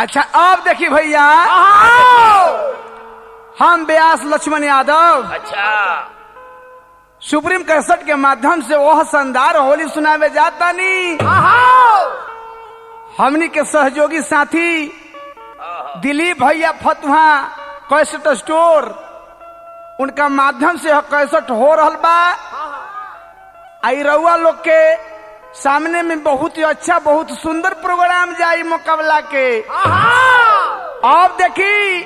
अच्छा अब देखी भैया हम व्यास लक्ष्मण यादव अच्छा सुप्रीम कैसेट के माध्यम से वह शानदार होली सुनावे जाता नी हमनी के सहयोगी साथी दिलीप भैया फतुहा कैसेट स्टोर उनका माध्यम से यह कैसेट हो रहल बा आई रउआ लोग के सामने में बहुत ही अच्छा बहुत सुंदर प्रोग्राम जाई मुकाबला के अब देखी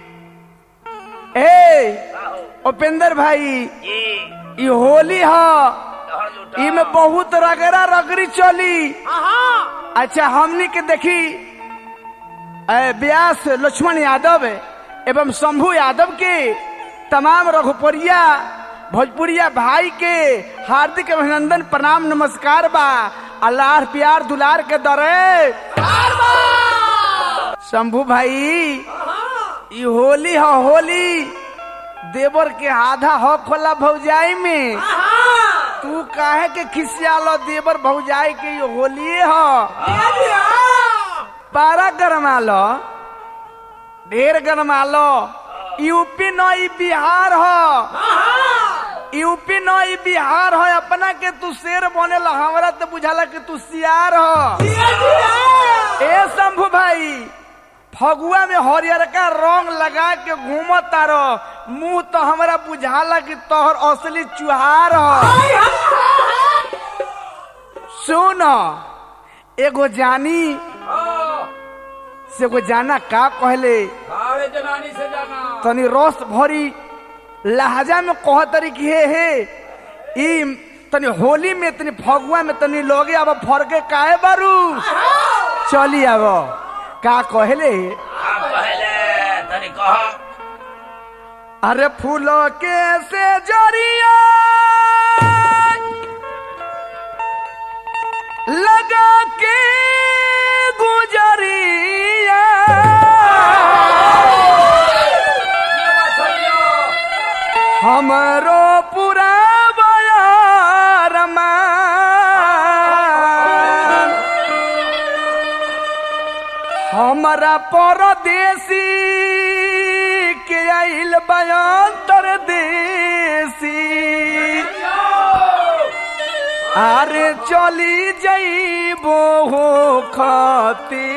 ए उपेंद्र भाई जी ई होली ह लहर लूटा इमे बहुत रगड़ा रगड़ी चली अच्छा हमनी के देखी ए, व्यास लक्ष्मण यादव एवं शंभू यादव के तमाम रघुपुरिया भोजपुरिया भाई के हार्दिक अभिनंदन प्रणाम नमस्कार बा अल्लाह प्यार दुलार के दरे शंभू भाई ई होली ह होली देवर के आधा हो खोला भौजाई में तू काहे के खिसियालो देवर भौजाई के ये होलिए ह पारा गरमा लो ढेर गरमा लो यूपी न ई बिहार ह यूपी न ई बिहार ह अपना के तू शेर बनेला हमरा तो बुझाला कि तू सियार ह ए शंभू भाई फगुआ में हरियरका रंग लगा के घूम तारो मुंह तो हमरा बुझाला कि तोहर असली चुहार ह सुन एगो जानी से एगो जाना का कहले अरे जनानी से जाना तनी रस भरी लहजा में कह तरी कि हे हे ई तनी होली में तनी फगुआ में तनी लोगे अब फरके काहे बारू चली अब का कहले आप पहले तनी कहो अरे फूलों के से जरिया लगा के गुजरिया हमरो पूरा बयारमा हमरा परदेसी के आइल बयांतर देसी अरे चली जइबो हो खती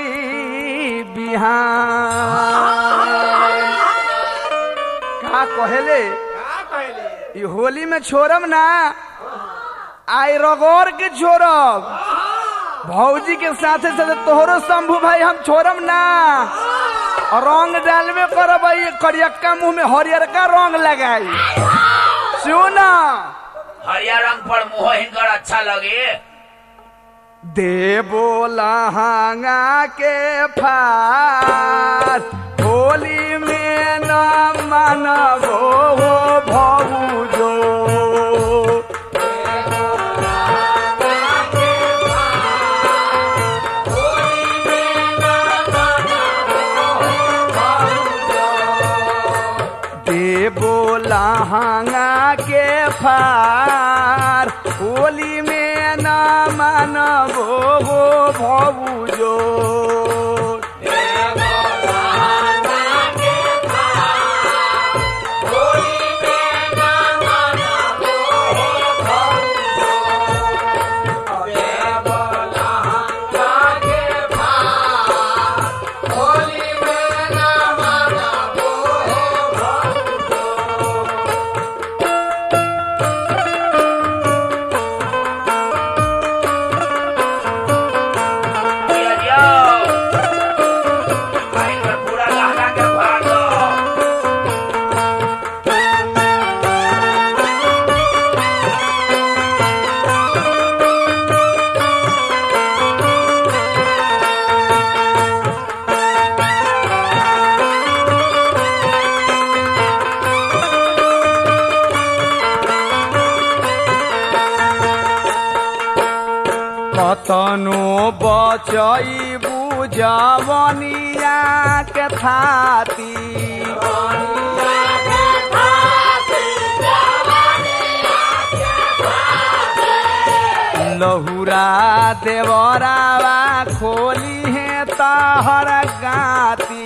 बिहान का कहेले ई होली में छोड़म ना आई रगोर के छोड़ब भौजी के साथे साथे तोहरो शंभू भाई हम छोड़म ना रंग डालबे करब ये करियक्का मुंह में हरियरका रंग लगाई सुन हरिया रंग पर मुंह हिनकर अच्छा लगे देबो लहंगा के फार होली में न मानबो हो भौजो देबो लहंगा के फार होली में न मानबो हो भौजो दिया दियो भाई पर पूरा लहरा के फाड़ दो कतनो बचई बुझवनिया के थाती लहुरा देवरावा खोली है ताहर गाती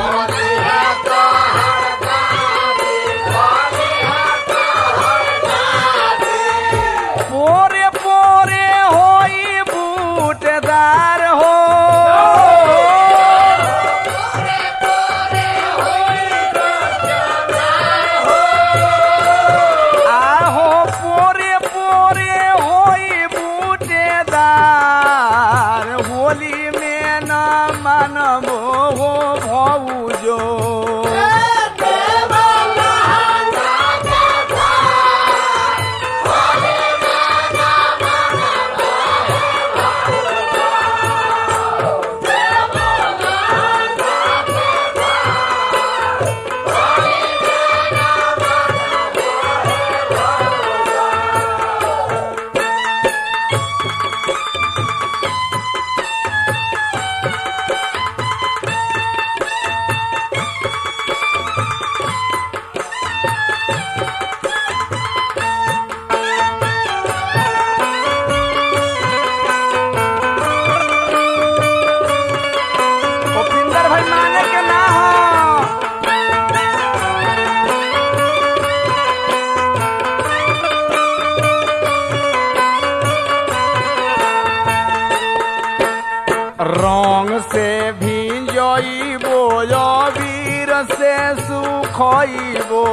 पोरे पोरे होई बूटेदार हो आहो पोरे पोरे होई बूटेदार होली में न मानबो हो भौजो भूपिंदर भाई माने के ना हो रंग से भिजइबो वीर से सुखइबो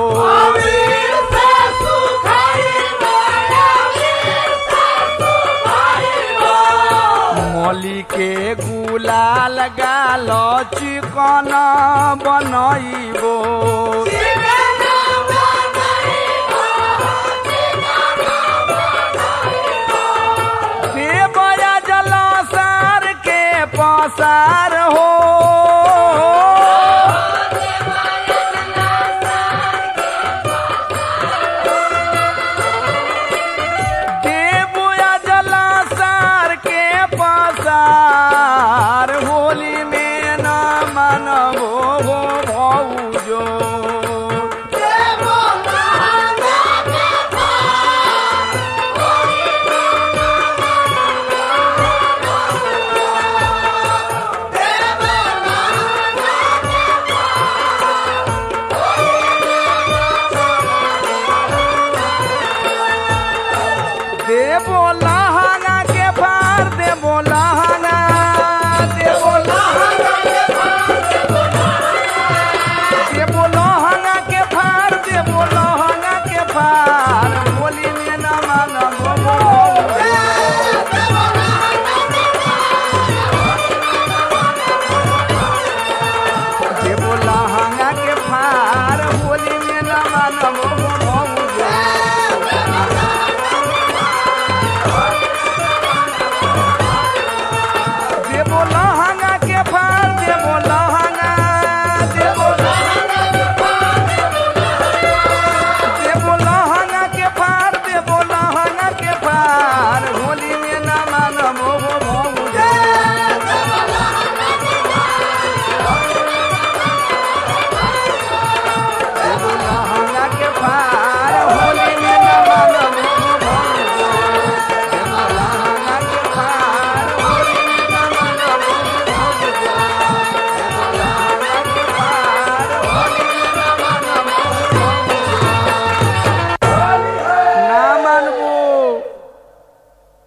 मली के गुलाल गाल चिकन बनइबो देवया जल सार के पसार